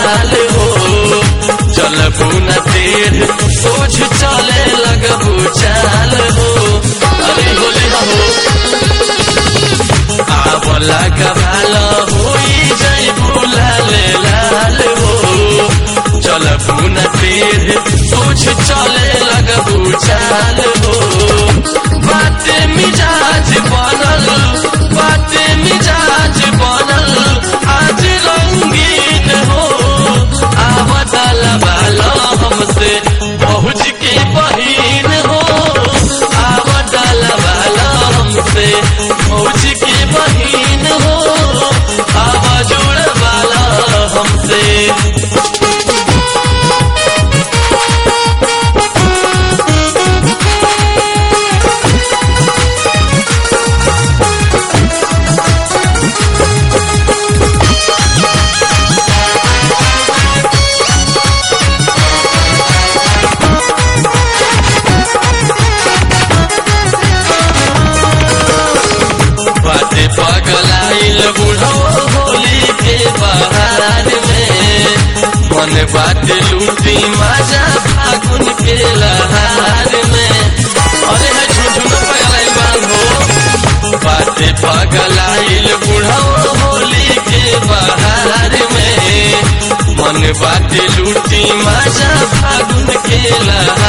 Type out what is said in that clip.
लाल हो चलबू न तेर सोच चले लगबू चाल हो अरे होले हो आवला गवाल होई जैबू लाल लाल हो चलबू न तेर सोच चले लगबू चाल हो बाते मिजाज बनल बाते मिजाज बनल आज रंगीन हो आवतल वाला हमसे पहुँच के बहीन हो आवतल वाला हमसे पहुँच के बहीन हो आवा जोड़ वाला हमसे बाटे पगलाइल बुढ़ो होली के बहार में मन बाटे लूटी मजा फागुन के लहार में अरे है झुझुन पगलाइल बांधो बाटे पगलाइल बुढ़ो होली के बहार में मन बाटे लूटी मजा फागुन के लहार